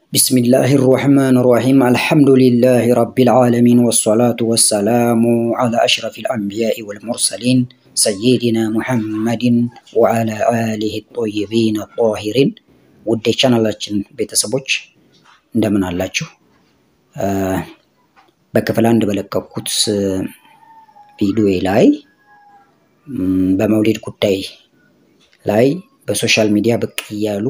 بسم الله الرحمن الرحيم الحمد لله رب العالمين والصلاة والسلام على أشرف الأنبياء والمرسلين سيدنا محمد وعلى آله الطيبين الطاهرين ውድ የቻናላችን ቤተሰቦች እንደምን አላችሁ? በክፍል አንድ በለቀኩት ቪዲዮ ላይ በመውሊድ ጉዳይ ላይ በሶሻል ሚዲያ ብቅ እያሉ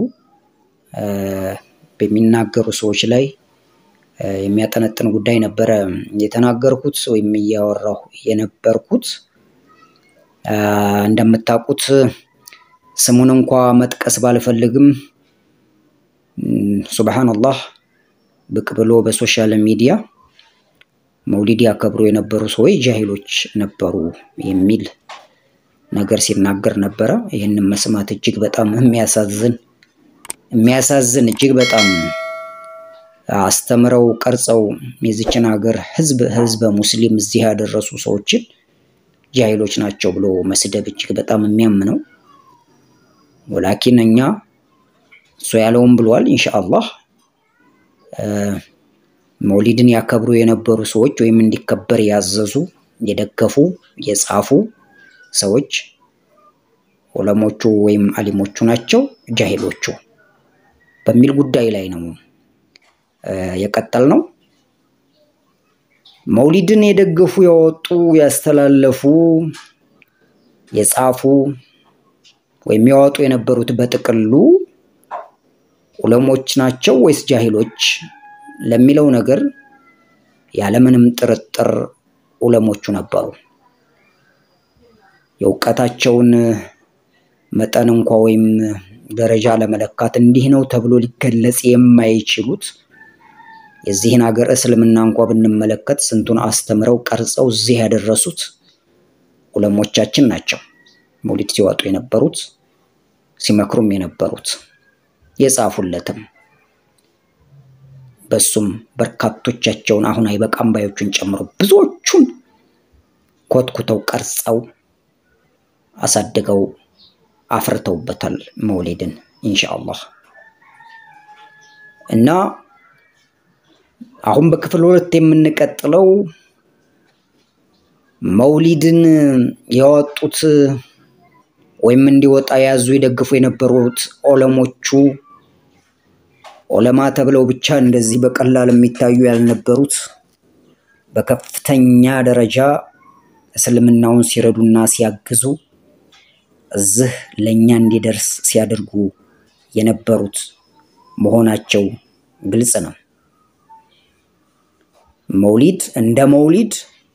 በሚናገሩ ሰዎች ላይ የሚያጠነጥን ጉዳይ ነበረ የተናገርኩት ወይም እያወራሁ የነበርኩት። እንደምታውቁት ስሙን እንኳ መጥቀስ ባልፈልግም ሱብሃነላህ ብቅ ብሎ በሶሻል ሚዲያ መውሊድ ያከብሩ የነበሩ ሰዎች ጃሂሎች ነበሩ የሚል ነገር ሲናገር ነበረ። ይህንን መስማት እጅግ በጣም የሚያሳዝን የሚያሳዝን እጅግ በጣም አስተምረው ቀርጸው የዚችን ሀገር ህዝብ ህዝበ ሙስሊም እዚህ ያደረሱ ሰዎችን ጃሂሎች ናቸው ብሎ መስደብ እጅግ በጣም የሚያምነው። ወላኪን እኛ እሱ ያለውን ብሏል። ኢንሻአላህ መውሊድን ያከብሩ የነበሩ ሰዎች ወይም እንዲከበር ያዘዙ፣ የደገፉ፣ የጻፉ ሰዎች ዑለሞቹ ወይም አሊሞቹ ናቸው ጃሂሎቹ በሚል ጉዳይ ላይ ነው የቀጠል ነው። መውሊድን የደገፉ ያወጡ፣ ያስተላለፉ፣ የጻፉ ወይም ያወጡ የነበሩት በጥቅሉ ዑለሞች ናቸው ወይስ ጃሂሎች ለሚለው ነገር ያለምንም ጥርጥር ዑለሞቹ ነበሩ። የእውቀታቸውን መጠን እንኳ ወይም ደረጃ ለመለካት እንዲህ ነው ተብሎ ሊገለጽ የማይችሉት የዚህን ሀገር እስልምና እንኳ ብንመለከት ስንቱን አስተምረው ቀርጸው እዚህ ያደረሱት ዑለሞቻችን ናቸው። መውሊድ ሲወጡ የነበሩት ሲመክሩም የነበሩት የጻፉለትም በሱም በርካቶቻቸውን አሁን አይበቃም ባዮቹን ጨምሮ ብዙዎቹን ኮትኩተው ቀርጸው አሳድገው አፍርተውበታል መውሊድን ኢንሻአላህ። እና አሁን በክፍል ሁለት የምንቀጥለው መውሊድን ያወጡት ወይም እንዲወጣ ያዙ የደግፉ የነበሩት ዑለሞቹ ዑለማ ተብለው ብቻ እንደዚህ በቀላል የሚታዩ ያልነበሩት በከፍተኛ ደረጃ እስልምናውን ሲረዱና ሲያግዙ እዚህ ለእኛ እንዲደርስ ሲያደርጉ የነበሩት መሆናቸው ግልጽ ነው። መውሊድ እንደ መውሊድ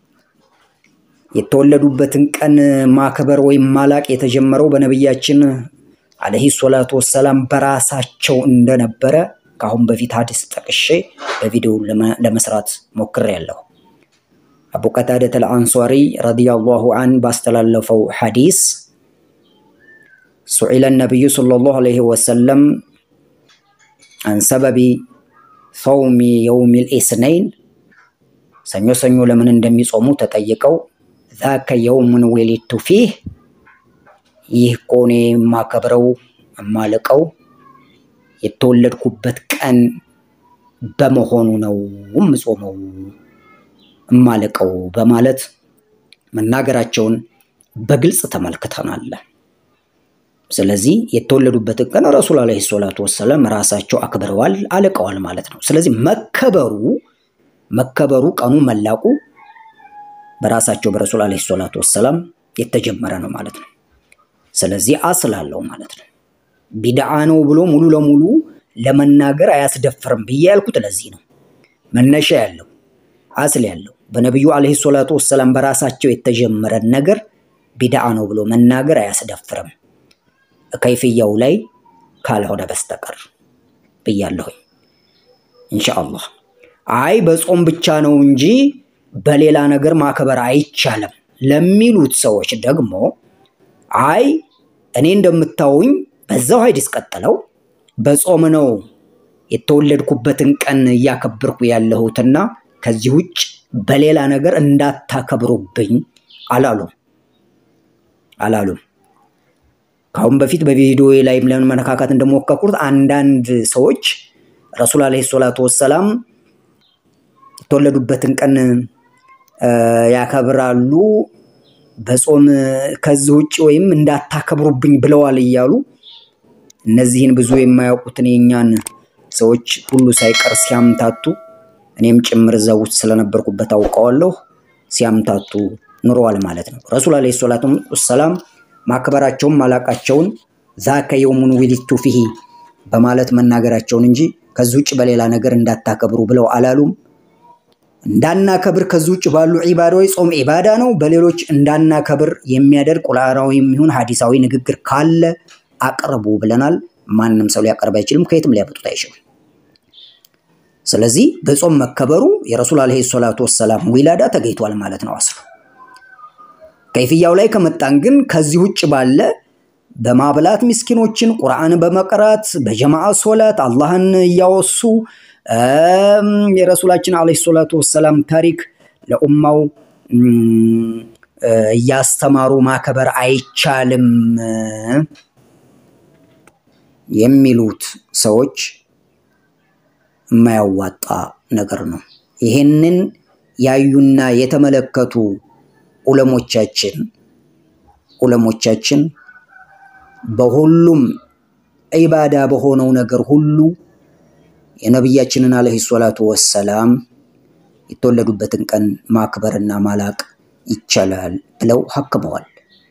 የተወለዱበትን ቀን ማክበር ወይም ማላቅ የተጀመረው በነቢያችን አለይሂ ሰላቱ ወሰላም በራሳቸው እንደነበረ ከአሁን በፊት ሀዲስ ጠቅሼ በቪዲዮ ለመስራት ሞክሬያለሁ። አቡ ቀታደተ አልአንሷሪ ረዲየላሁ አን ባስተላለፈው ሐዲስ ሱዒለ ነቢዩ ሰለላሁ ዐለይሂ ወሰለም አን ሰበቢ ሰውሚ የውሚል ኢስነይን ሰኞ ሰኞ ለምን እንደሚጾሙ ተጠይቀው ዛከ የውሙን ወሊድቱ ፊህ ይህ እኮ እኔ የማከብረው የማልቀው የተወለድኩበት ቀን በመሆኑ ነው የምጾመው የማልቀው በማለት መናገራቸውን በግልጽ ተመልክተናል። ስለዚህ የተወለዱበትን ቀን ረሱል ዓለይሂ ሰላቱ ወሰላም ራሳቸው አክብረዋል፣ አልቀዋል ማለት ነው። ስለዚህ መከበሩ መከበሩ ቀኑ መላቁ በራሳቸው በረሱል ዓለይሂ ሰላቱ ወሰላም የተጀመረ ነው ማለት ነው። ስለዚህ አስል አለው ማለት ነው። ቢድዓ ነው ብሎ ሙሉ ለሙሉ ለመናገር አያስደፍርም ብዬ ያልኩት ለዚህ ነው። መነሻ ያለው አስል ያለው በነቢዩ ዓለይሂ ሰላቱ ወሰላም በራሳቸው የተጀመረን ነገር ቢድዓ ነው ብሎ መናገር አያስደፍርም ከይፍያው ላይ ካልሆነ በስተቀር ብያለሁኝ። ኢንሻአላህ አይ በጾም ብቻ ነው እንጂ በሌላ ነገር ማክበር አይቻልም ለሚሉት ሰዎች ደግሞ አይ እኔ እንደምታውኝ በዛው ሀዲስ ቀጥለው በጾም ነው የተወለድኩበትን ቀን እያከበርኩ ያለሁትና ከዚህ ውጭ በሌላ ነገር እንዳታከብሩብኝ አላሉም አላሉም። ከአሁን በፊት በቪዲዮ ላይም ለመነካካት እንደሞከርኩት አንዳንድ ሰዎች ረሱል ዓለይሂ ሰላቱ ወሰላም የተወለዱበትን ቀን ያከብራሉ። በጾም ከዚህ ውጭ ወይም እንዳታከብሩብኝ ብለዋል እያሉ እነዚህን ብዙ የማያውቁትን የእኛን ሰዎች ሁሉ ሳይቀር ሲያምታቱ እኔም ጭምር እዛ ውስጥ ስለነበርኩበት አውቀዋለሁ። ሲያምታቱ ኑረዋል ማለት ነው። ረሱል ዓለይሂ ሰላቱ ወሰላም ማክበራቸውን ማላቃቸውን ዛከ የውሙን ውሊድቱ ፊሂ በማለት መናገራቸውን እንጂ ከዚህ ውጭ በሌላ ነገር እንዳታከብሩ ብለው አላሉም። እንዳናከብር ከዚህ ውጭ ባሉ ዒባዳዎች ጾም ዒባዳ ነው። በሌሎች እንዳናከብር የሚያደርግ ቁርአናዊ የሚሆን ሐዲሳዊ ንግግር ካለ አቅርቡ ብለናል። ማንም ሰው ሊያቀርብ አይችልም፣ ከየትም ሊያመጡት አይችልም። ስለዚህ በጾም መከበሩ የረሱል ዓለይሂ ሰላቱ ወሰላም ዊላዳ ተገኝቷል ማለት ነው። አስሉ ከይፍያው ላይ ከመጣን ግን ከዚህ ውጭ ባለ በማብላት ምስኪኖችን፣ ቁርአን በመቅራት በጀማዓ ሶላት አላህን እያወሱ የረሱላችን ዓለይሂ ሰላቱ ወሰላም ታሪክ ለኡማው እያስተማሩ ማከበር አይቻልም የሚሉት ሰዎች የማያዋጣ ነገር ነው። ይሄንን ያዩና የተመለከቱ ዑለሞቻችን ዑለሞቻችን በሁሉም ዒባዳ በሆነው ነገር ሁሉ የነቢያችንን ዓለይሂ ሰላቱ ወሰላም የተወለዱበትን ቀን ማክበርና ማላቅ ይቻላል ብለው ሀክመዋል።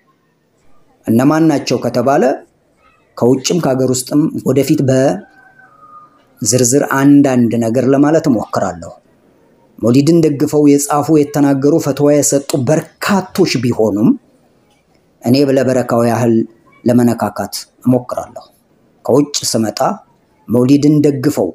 እነማን ናቸው ከተባለ ከውጭም ከሀገር ውስጥም ወደፊት በዝርዝር አንዳንድ ነገር ለማለት እሞክራለሁ። መውሊድን ደግፈው የጻፉ የተናገሩ ፈትዋ የሰጡ በርካቶች ቢሆኑም እኔ ለበረካው ያህል ለመነካካት እሞክራለሁ። ከውጭ ስመጣ መውሊድን ደግፈው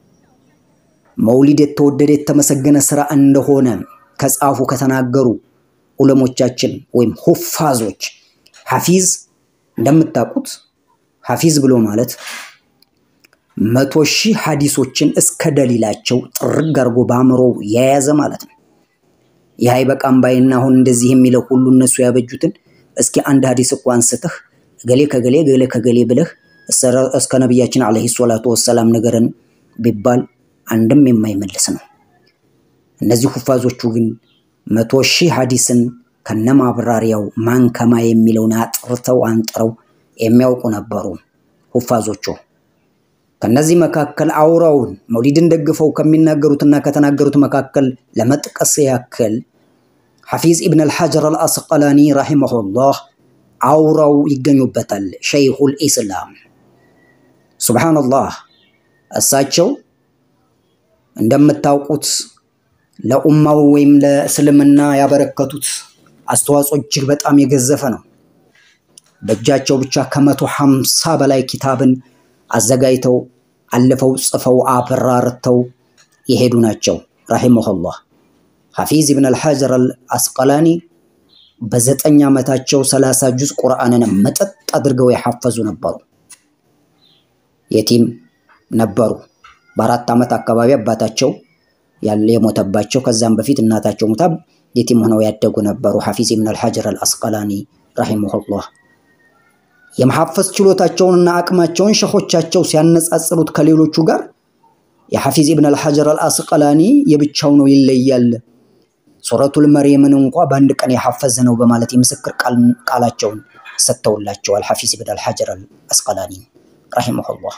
መውሊድ የተወደደ የተመሰገነ ስራ እንደሆነ ከጻፉ ከተናገሩ ዑለሞቻችን ወይም ሁፋዞች ሐፊዝ እንደምታውቁት ሐፊዝ ብሎ ማለት መቶ ሺህ ሐዲሶችን እስከ ደሊላቸው ጥርግ አድርጎ በአእምሮ የያዘ ማለት ነው። ይህ አይበቃም ባይና አሁን እንደዚህ የሚለው ሁሉ እነሱ ያበጁትን እስኪ አንድ ሐዲስ እኮ አንስተህ ገሌ ከገሌ ገሌ ከገሌ ብለህ እስከ ነቢያችን ዓለይሂ ሰላቱ ወሰላም ነገርን ቢባል አንድም የማይመልስ ነው። እነዚህ ሁፋዞቹ ግን መቶ ሺህ ሐዲስን ከነማብራሪያው ማን ከማ የሚለውን አጥርተው አንጥረው የሚያውቁ ነበሩ ሁፋዞቹ። ከነዚህ መካከል አውራውን መውሊድን ደግፈው ከሚናገሩትና ከተናገሩት መካከል ለመጥቀስ ያክል ሐፊዝ ኢብን አልሐጀር አልአስቀላኒ ረሂመሁላህ አውራው ይገኙበታል። ሸይኹል ኢስላም ሱብሓነላህ። እሳቸው እንደምታውቁት ለኡማው ወይም ለእስልምና ያበረከቱት አስተዋጽኦ እጅግ በጣም የገዘፈ ነው። በእጃቸው ብቻ ከመቶ ሀምሳ በላይ ኪታብን አዘጋጅተው አልፈው ጽፈው አብራርተው የሄዱ ናቸው ረሂመሁላህ። ሐፊዝ ኢብን አልሐጀር አልአስቀላኒ በዘጠኝ ዓመታቸው ሰላሳ ጁዝ ቁርአንን መጠጥ አድርገው የሐፈዙ ነበሩ። የቲም ነበሩ። በአራት ዓመት አካባቢ አባታቸው ያለ የሞተባቸው ከዛም በፊት እናታቸው ሙታ የቲም ሆነው ያደጉ ነበሩ። ሐፊዝ ኢብን አልሐጀር አልአስቀላኒ ረሂመሁላህ የመሐፈዝ ችሎታቸውንና አቅማቸውን ሸኾቻቸው ሲያነጻጽሩት ከሌሎቹ ጋር የሐፊዝ ኢብን አልሐጀር አልአስቀላኒ የብቻው ነው ይለያል። ሱረቱል መርየምን እንኳ በአንድ ቀን የሐፈዘ ነው በማለት የምስክር ቃላቸውን ሰጥተውላቸዋል። ሐፊዝ ኢብን አልሐጀር አልአስቀላኒ ረሂመሁላህ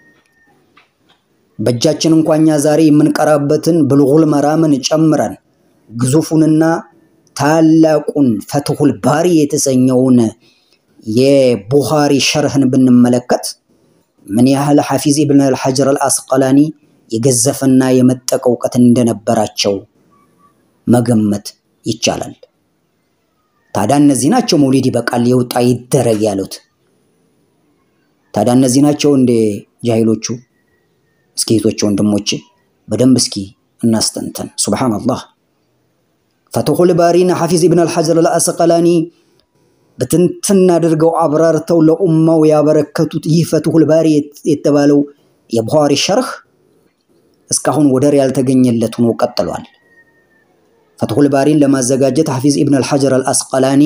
በእጃችን እንኳ እኛ ዛሬ የምንቀራበትን ብሉጉል መራምን ጨምረን ግዙፉንና ታላቁን ፈትሁል ባሪ የተሰኘውን የቡኻሪ ሸርህን ብንመለከት ምን ያህል ሐፊዝ ኢብን አልሐጀር አልአስቀላኒ የገዘፈና የመጠቀ እውቀት እንደነበራቸው መገመት ይቻላል። ታዲያ እነዚህ ናቸው መውሊድ ይበቃል የውጣ ይደረግ ያሉት። ታዲያ እነዚህ ናቸው እንደ ጃሂሎቹ? እስኪ እህቶቼ ወንድሞቼ በደንብ እስኪ እናስተንተን። ሱብሓነላህ ፈትሁል ባሪና ሐፊዝ ኢብን አልሐጀር አልአስቀላኒ በትንትን አድርገው አብራርተው ለኡማው ያበረከቱት ይህ ፈትሁል ባሪ የተባለው የቡኻሪ ሸርህ እስካሁን ወደር ያልተገኘለት ሆኖ ቀጥሏል። ፈትሁል ባሪን ለማዘጋጀት ሐፊዝ ኢብን አልሐጀር አልአስቀላኒ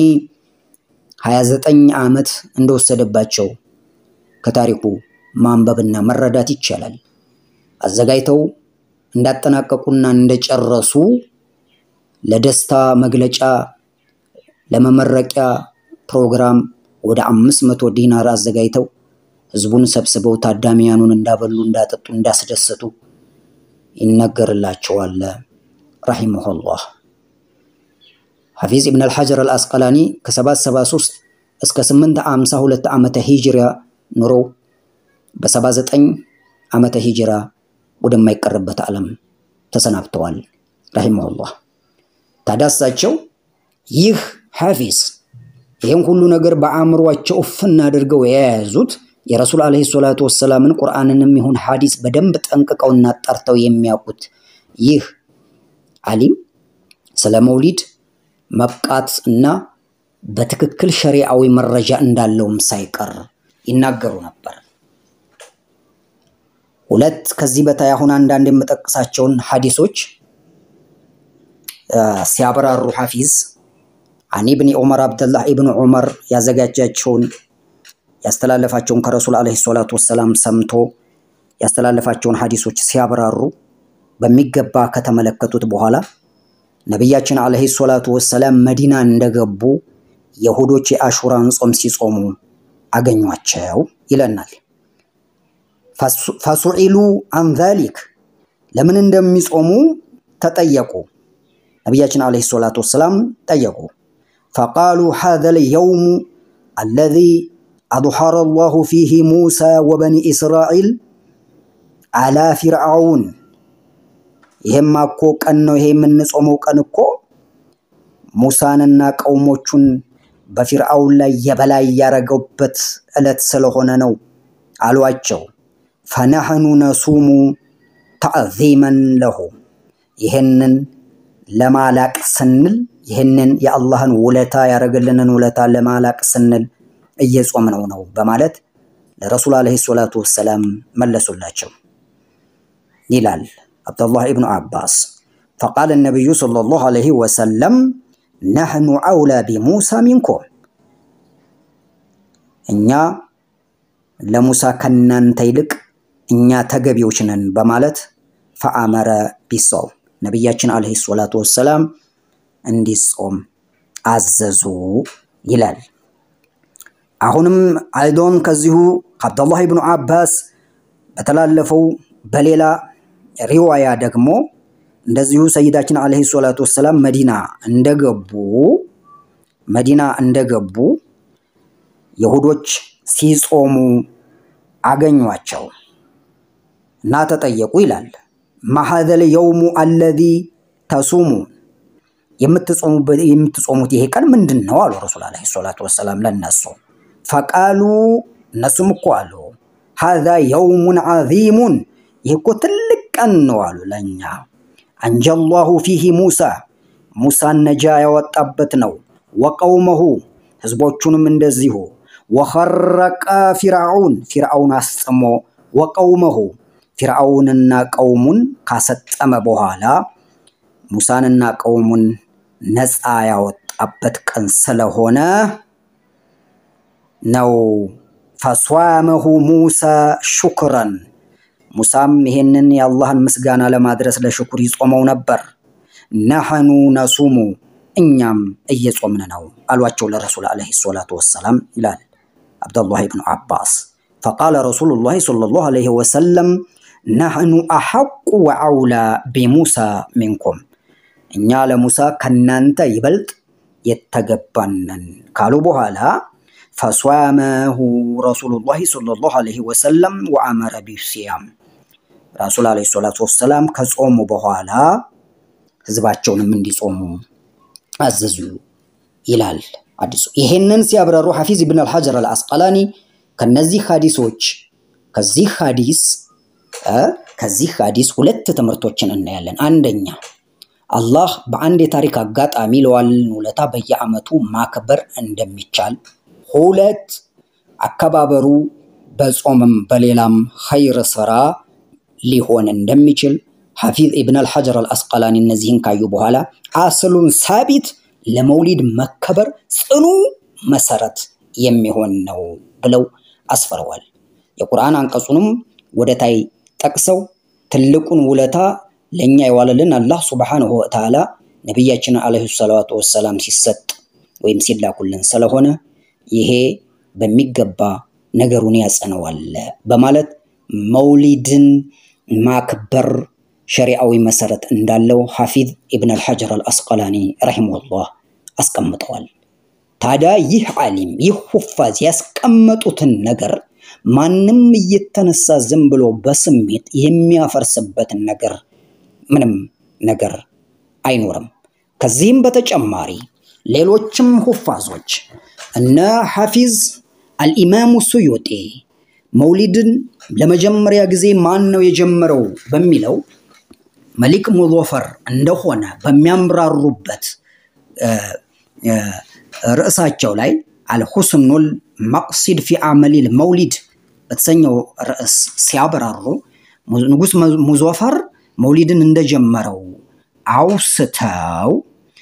29 ዓመት እንደወሰደባቸው ከታሪኩ ማንበብና መረዳት ይቻላል። አዘጋጅተው እንዳጠናቀቁና እንደጨረሱ ለደስታ መግለጫ ለመመረቂያ ፕሮግራም ወደ አምስት መቶ ዲናር አዘጋጅተው ህዝቡን ሰብስበው ታዳሚያኑን እንዳበሉ፣ እንዳጠጡ፣ እንዳስደሰቱ ይነገርላቸዋል። ረሂመሁላህ ሐፊዝ ኢብን አልሐጀር አልአስቀላኒ ከ773 እስከ 852 ዓመተ ሂጅራ ኑረው በ79 ዓመተ ሂጅራ ወደማይቀርበት ዓለም ተሰናብተዋል። ረሂመሁላህ ታዲያ እሳቸው ይህ ሐፊዝ ይህም ሁሉ ነገር በአእምሯቸው እፍና አድርገው የያዙት የረሱል ዓለይሂ ሰላቱ ወሰላምን ቁርአንንም ይሁን ሐዲስ በደንብ ጠንቅቀውና ጠርተው የሚያውቁት ይህ ዓሊም ስለ መውሊድ መብቃት እና በትክክል ሸሪዓዊ መረጃ እንዳለውም ሳይቀር ይናገሩ ነበር። ሁለት ከዚህ በታይ አሁን አንዳንድ የምጠቅሳቸውን ሐዲሶች ሲያብራሩ ሐፊዝ አን ኢብኒ ዑመር አብደላህ ኢብኑ ዑመር ያዘጋጃቸውን ያስተላለፋቸውን ከረሱል ዓለይሂ ሰላቱ ወሰላም ሰምቶ ያስተላለፋቸውን ሐዲሶች ሲያብራሩ በሚገባ ከተመለከቱት በኋላ ነቢያችን ዓለይሂ ሰላቱ ወሰላም መዲና እንደገቡ የሁዶች የአሹራን ጾም ሲጾሙ አገኟቸው ይለናል። ፈሱዒሉ አን ዛሊክ ለምን እንደሚጾሙ ተጠየቁ። ነቢያችን ዓለይሂ ሰላቱ ወሰላም ጠየቁ። ፈቃሉ ሃዘል የውሙ አለዚ አድሐረ ላሁ ፊህ ሙሳ ወበኒ እስራኤል አላ ፊርዓውን ይሄማ እኮ ቀን ነው። ይሄ የምንጾመው ቀን እኮ ሙሳንና ቀውሞቹን በፊርዓውን ላይ የበላይ ያረገውበት ዕለት ስለሆነ ነው አሏቸው። ፈነሕኑ ነሱሙ ተዕዚመን ለሁ ይህንን ለማላቅ ስንል ይህንን የአላህን ውለታ ያደረገልንን ውለታ ለማላቅ ስንል እየጾምነው ነው በማለት ለረሱል ዓለይሂ ሰላቱ ወሰላም መለሱላቸው ይላል አብዱላህ ኢብኑ አባስ። ፈቃለ ነቢዩ ሰለላሁ ዓለይሂ ወሰለም ነሕኑ አውላ ቢሙሳ ሚንኩም እኛ ለሙሳ ከናንተ ይልቅ እኛ ተገቢዎች ነን በማለት ፈአመረ ቢሶም ነቢያችን ዓለይሂ ሰላቱ ወሰላም እንዲጾም አዘዙ ይላል። አሁንም አይዶን ከዚሁ ከአብዱላህ ኢብኑ አባስ በተላለፈው በሌላ ሪዋያ ደግሞ እንደዚሁ ሰይዳችን ዓለይሂ ሰላቱ ወሰላም መዲና እንደገቡ መዲና እንደገቡ የሁዶች ሲጾሙ አገኟቸው እና ተጠየቁ ይላል። ማሀዘል የውሙ አለዚ ተሱሙ የምትጾሙት ይሄ ቀን ምንድን ነው አሉ ረሱል ዓለይሂ ሰላቱ ወሰላም ለነሱ። ፈቃሉ እነሱም እኮ አሉ ሀዛ የውሙን ዓዚሙን ይህ እኮ ትልቅ ቀን ነው አሉ ለእኛ አንጀላሁ ፊህ ሙሳ ሙሳን ነጃ ያወጣበት ነው። ወቀውመሁ ህዝቦቹንም እንደዚሁ ወኸረቀ ፊርዓውን ፊርዓውን አስጥሞ ወቀውመሁ ፊርዓውንና ቀውሙን ካሰጠመ በኋላ ሙሳንና ቀውሙን ነፃ ያወጣበት ቀን ስለሆነ ነው። ፈሷመሁ ሙሳ ሹክረን ሙሳም ይሄንን የአላህን ምስጋና ለማድረስ ለሽኩር ይጾመው ነበር። ነሐኑ ነሱሙ እኛም እየጾምን ነው አሏቸው ለረሱል ዓለይሂ ሰላቱ ወሰላም ይላል አብዱላህ ብኑ አባስ። ፈቃለ ረሱሉላህ ሰለላሁ ዓለይሂ ወሰለም ነሕኑ አሐቁ ወአውላ ቢሙሳ ሚንኩም እኛ ለሙሳ ከናንተ ይበልጥ የተገባነን ካሉ በኋላ ፈሷመሁ ረሱሉላህ ሰለላሁ ዓለይሂ ወሰለም ወአመረ ቢሲያም ረሱል ዓለይሂ ሰላቱ ወሰላም ከጾሙ በኋላ ህዝባቸውንም እንዲጾሙ አዘዙ ይላል አዲሱ። ይሄንን ሲያብራሩ ሐፊዝ ኢብን አልሐጀር አልአስቀላኒ ከነዚህ ሐዲሶች ከዚህ ሐዲስ ከዚህ ሐዲስ ሁለት ትምህርቶችን እናያለን። አንደኛ አላህ በአንድ የታሪክ አጋጣሚ ለዋልን ውለታ በየዓመቱ ማክበር እንደሚቻል፣ ሁለት አከባበሩ በጾምም በሌላም ኸይር ስራ ሊሆን እንደሚችል ሐፊዝ ኢብን አልሐጀር አልአስቀላኒ እነዚህን ካዩ በኋላ አስሉን ሳቢት ለመውሊድ መከበር ጽኑ መሰረት የሚሆን ነው ብለው አስፈረዋል። የቁርአን አንቀጹንም ወደ ታይ ጠቅሰው ትልቁን ውለታ ለእኛ የዋለልን አላህ ሱብሓነሁ ወተዓላ ነቢያችንን ዓለይሂ ሰላቱ ወሰላም ሲሰጥ ወይም ሲላኩልን ስለሆነ ይሄ በሚገባ ነገሩን ያጸነዋል በማለት መውሊድን ማክበር ሸሪዓዊ መሰረት እንዳለው ሐፊዝ ኢብን አልሐጀር አልአስቀላኒ ረሂመሁላህ አስቀምጠዋል። ታዲያ ይህ ዓሊም ይህ ሁፋዝ ያስቀመጡትን ነገር ማንም እየተነሳ ዝም ብሎ በስሜት የሚያፈርስበትን ነገር ምንም ነገር አይኖርም። ከዚህም በተጨማሪ ሌሎችም ሁፋዞች እነ ሐፊዝ አልኢማሙ ሱዩጢ መውሊድን ለመጀመሪያ ጊዜ ማን ነው የጀመረው በሚለው መሊክ ሙዞፈር እንደሆነ በሚያምራሩበት ርዕሳቸው ላይ አልሁስኑል መቅሲድ ፊ አመሊል መውሊድ በተሰኘው ርዕስ ሲያብራሩ ንጉስ ሙዞፈር መውሊድን እንደጀመረው አውስተው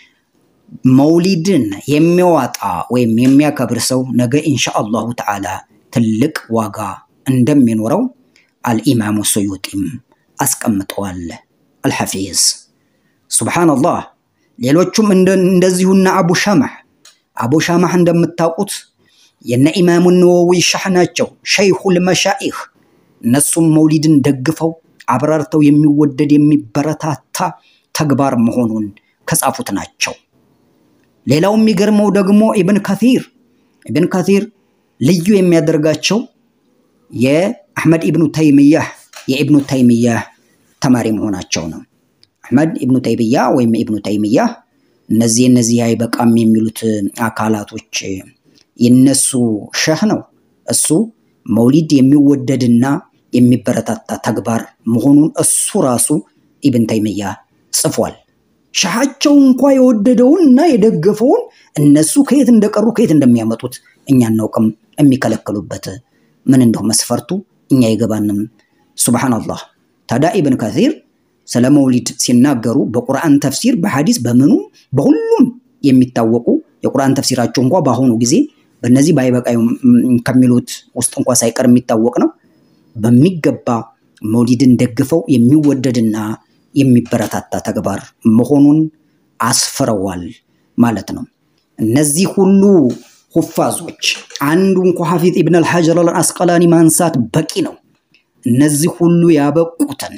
መውሊድን የሚያዋጣ ወይም የሚያከብር ሰው ነገ ኢንሻአላሁ ተዓላ ትልቅ ዋጋ እንደሚኖረው አልኢማሙ ሱዩጢም አስቀምጠዋል። አልሐፊዝ ሱብሓነላህ። ሌሎቹም እንደዚሁና አቡ ሻማህ አቡ ሻማህ እንደምታውቁት የነ ኢማሙ ነወዊ ሻህ ናቸው፣ ሸይኹል መሻኢኽ። እነሱም መውሊድን ደግፈው አብራርተው የሚወደድ የሚበረታታ ተግባር መሆኑን ከጻፉት ናቸው። ሌላው የሚገርመው ደግሞ ኢብን ከሲር ኢብን ከሲር ልዩ የሚያደርጋቸው የአሕመድ ኢብኑ ተይምያህ የኢብኑ ተይምያህ ተማሪ መሆናቸው ነው። አሕመድ ኢብኑ ተይምያ ወይም ኢብኑ ተይምያህ እነዚህ እነዚህ አይበቃም የሚሉት አካላቶች የነሱ ሸህ ነው። እሱ መውሊድ የሚወደድና የሚበረታታ ተግባር መሆኑን እሱ ራሱ ኢብን ተይምያ ጽፏል። ሻሃቸው እንኳ የወደደውን እና የደገፈውን እነሱ ከየት እንደቀሩ ከየት እንደሚያመጡት እኛ እናውቅም። የሚከለክሉበት ምን እንደው መስፈርቱ እኛ አይገባንም። ሱብሃነላህ። ታዲያ ኢብን ከሲር ስለ መውሊድ ሲናገሩ በቁርአን ተፍሲር፣ በሐዲስ፣ በምኑ በሁሉም የሚታወቁ የቁርአን ተፍሲራቸው እንኳ በአሁኑ ጊዜ በእነዚህ ባይበቃ ከሚሉት ውስጥ እንኳ ሳይቀር የሚታወቅ ነው። በሚገባ መውሊድን ደግፈው የሚወደድና የሚበረታታ ተግባር መሆኑን አስፍረዋል ማለት ነው። እነዚህ ሁሉ ሁፋዞች አንዱ እንኳ ሐፊዝ ኢብን አልሐጀር አልአስቀላኒ ማንሳት በቂ ነው። እነዚህ ሁሉ ያበቁትን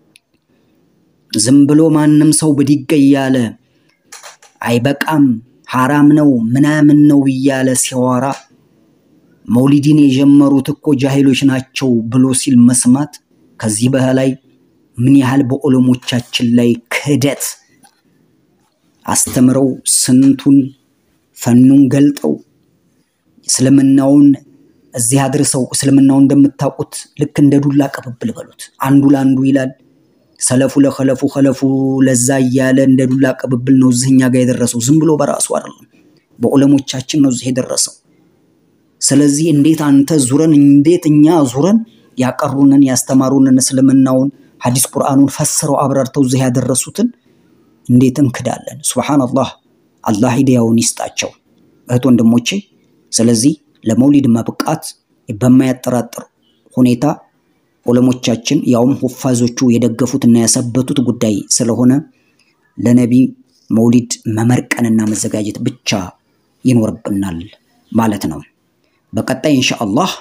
ዝም ብሎ ማንም ሰው ብድግ እያለ አይበቃም ሐራም ነው ምናምን ነው እያለ ሲያወራ መውሊድን የጀመሩት እኮ ጃሂሎች ናቸው ብሎ ሲል መስማት ከዚህ በላይ ምን ያህል በዑለሞቻችን ላይ ክህደት አስተምረው ስንቱን ፈኑን ገልጠው እስልምናውን እዚህ አድርሰው እስልምናውን እንደምታውቁት ልክ እንደ ዱላ ቅብብል በሉት። አንዱ ለአንዱ ይላል፣ ሰለፉ ለኸለፉ ኸለፉ ለዛ እያለ እንደ ዱላ ቅብብል ነው እዚህኛ ጋር የደረሰው። ዝም ብሎ በራሱ አይደለም፣ በዑለሞቻችን ነው እዚህ የደረሰው። ስለዚህ እንዴት አንተ ዙረን እንዴት እኛ ዙረን ያቀሩንን ያስተማሩንን እስልምናውን ሐዲስ ቁርአኑን ፈስረው አብራርተው እዚህ ያደረሱትን እንዴት እንክዳለን? ሱብሃነላህ። አላህ ሂዳያውን ይስጣቸው እህት ወንድሞቼ። ስለዚህ ለመውሊድ መብቃት በማያጠራጥር ሁኔታ ዑለሞቻችን ያውም ሁፋዞቹ የደገፉትና ያሰበቱት ጉዳይ ስለሆነ ለነቢ መውሊድ መመርቀንና መዘጋጀት ብቻ ይኖርብናል ማለት ነው። በቀጣይ ኢንሻአላህ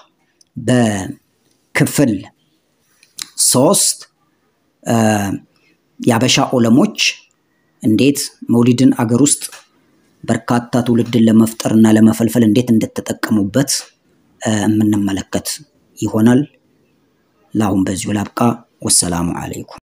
በክፍል ሶስት የአበሻ ዑለሞች እንዴት መውሊድን አገር ውስጥ በርካታ ትውልድን ለመፍጠር እና ለመፈልፈል እንዴት እንደተጠቀሙበት የምንመለከት ይሆናል። ለአሁን በዚሁ ላብቃ። ወሰላሙ አለይኩም።